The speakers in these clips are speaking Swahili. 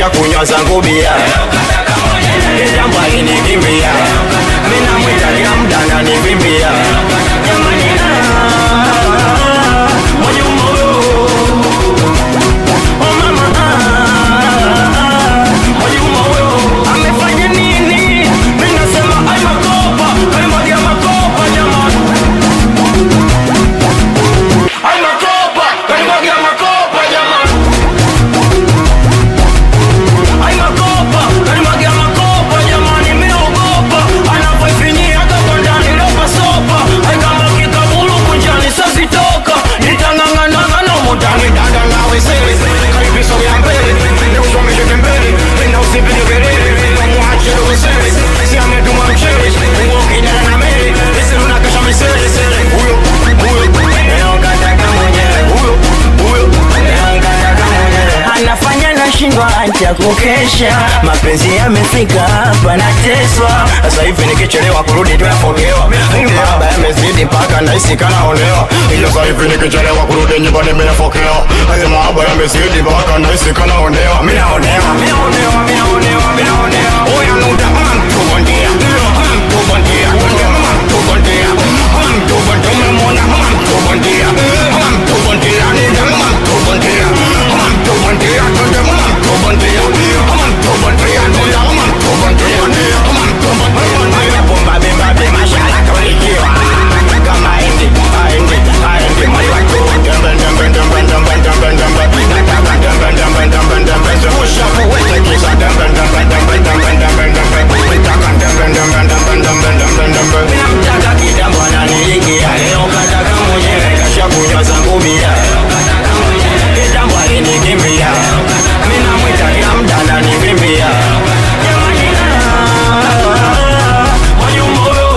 nishakunywa zangu bia jambo alinikimbia mina mwita kila mda ananivimbia jamani ah, Mwajuma huyo Oh mama ah, Mwajuma huyo amefanya nini? Mimi nasema ai makopa, kalimwagia makopa jamani. Ai makopa, kalimwagia makopa jamani. Ai makopa, kalimwagia makopa jamani. Mimi naogopa anapoifinyia hapo ndani lopa sopa. Ai kama kikabulu kunjani sasa toka. Nitang'ang'ana na mutani dada nawe sele. Karibiso ya mbele, ndio usomeshe tembele. Na usipige kelele, ndio muache usele. Si ametuma mchele, nguo kijana na mele. Sisi tunakesha misele sele. Huyo, huyo, leo kataka mwenyewe. Huyo, huyo, leo kataka mwenyewe. Anafanya nashindwa acha kukesha, mapenzi yamefika hapa nateswa. Sasa hivi nikichelewa kurudi tunafogewa, baba yamezidi mpaka nahisi kanaonewa. Ila sasa hivi nikichelewa kurudi nyumbani nimefokewa, haya mahaba yamezidi mpaka nahisi kanaonewa. Mimi naonewa, mimi naonewa, mimi naonewa, mimi naonewa. Oya nuda mtu bondia, mtu bondia, mtu bondia, mtu bondia, umemwona mtu bondia, mtu bondia, nuda mtu bondia, mtu bondia, nuda mtu bondia, mtu bondia, nuda mtu bondia, mtu bondia. Bomba bimba bimba shala kawalikiwa kama hindi, hindi, hindi, mwali wa tu. Dembe, dembe, dembe, dembe, dembe, dembe. Nataka dembe, dembe, dembe, dembe. Zungusha muwete kisa dembe, dembe, dembe, dembe, dembe, dembe. Nataka dembe, dembe, dembe, dembe, dembe, dembe. Namtaka kitambo ananiingia, leo kataka mwenyewe, kashakunywa zangu bia. Kitambo alinikimbia, mimi namwita kila muda ananivimbia. Jamani, ah, Mwajuma huyo.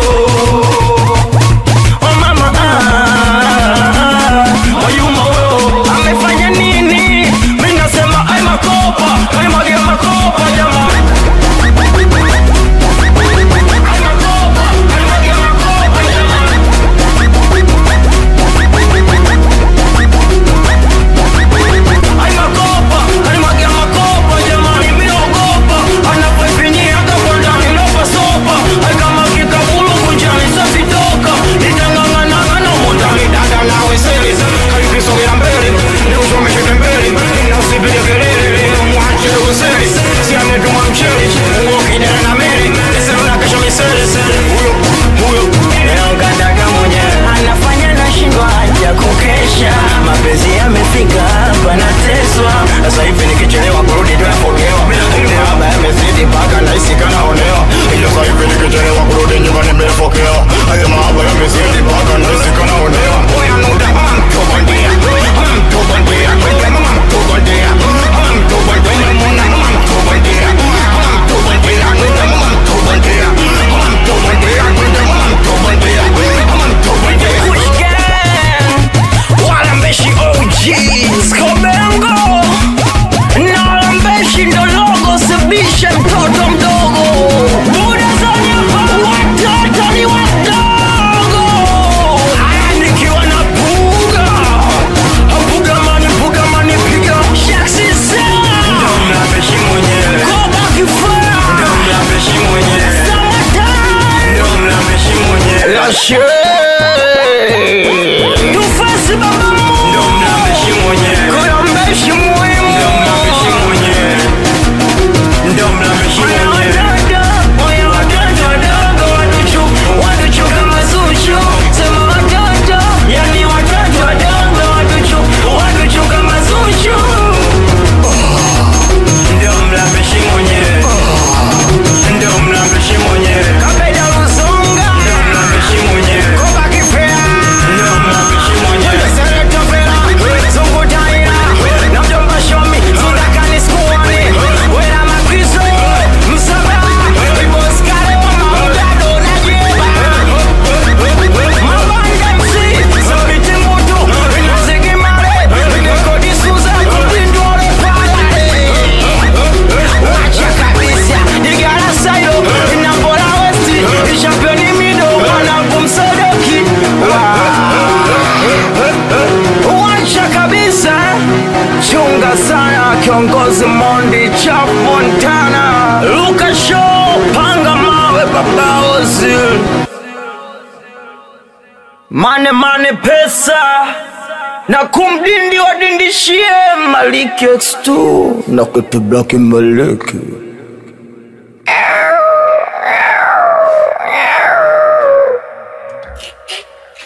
Oh mama ah, Mwajuma huyo amefanya nini? Mimi nasema ai makopa, kalimwagia makopa jamani. Ai makopa, kalimwagia makopa jamani. Ai makopa, kalimwagia makopa jamani. Mimi naogopa anapoifinyia hata kwa ndani lopa sopa. Ai kama kikabulu kunjani sasa toka. Nitang'ang'ana na mundani dada nawe sele. Karibisogea mbele, ndio usomeshe tembele. Na usipige kelele, muache usele. Si ametuma mchele, nguo kijana na mele. Sasa unakesha misele sele. Huyo, huyo, leo kataka mwenyewe. Anafanya nashindwa haja kukesha. Mapenzi yamefika hapa nateswa. Sasa hivi nikichelewa kurudi tunapokewa. Baba yamezidi mpaka nahisi kanaonewa. Ila sasa hivi nikichelewa kurudi nyumbani nimefokewa. Haya mahaba yamezidi mpaka nahisi kanaonewa. Oya nuda mtu bondia, mtu bondia, kwenda mtu bondia, mtu bondia, umemwona mtu bondia, mtu bondia, nuda mtu bondia, mtu bondia, kwenda mtu bondia, mtu bondia. Walambeshi OG Skobengo Nalambeshi ndo logo Sibishe mtoto mdogo Buda za nyapa Watoto ni wadogo Aya nikiwa na buga Buga mani buga mani piga Shaksi sana Ndo mlambeshi mwenyewe Koba kifaa Ndo mlambeshi mwenyewe Summertime Ndo mlambeshi mwenyewe Lashe Tufasi baba Ndo mlambeshi mwenyewe Kuna mbeshi muhimu Ndo mlambeshi mwenyewe Ndo mlambeshi mwenyewe Moyo watoto wadogo watuchu Watuchu kama zuchu Sema watoto Yani watoto wadogo watuchu Watuchu kama zuchu Ndo mlambeshi mwenyewe Ndo mlambeshi mwenyewe Kabeda Luzunga Ndo mlambeshi mwenyewe Koba Kifea Ndo mlambeshi mwenyewe Sereto Vela Zungu Taira Na mjomba Shomi Zundakani Skuani Wela Makristo Msaba Ibos Kare wa Maudado na Jeba Mabanda MC Sabiti Mutu Inazigi Mare Inekodi Suza Kutindore Pale Wacha kabisa Digara Sayo Inambola Westi Championi Mido Wanangu Msodoki Wacha kabisa Chunga sana kiongozi Mondi chafu mane mane pesa na kumdindi wadindishie Maliki X2 na kutu Black Maliki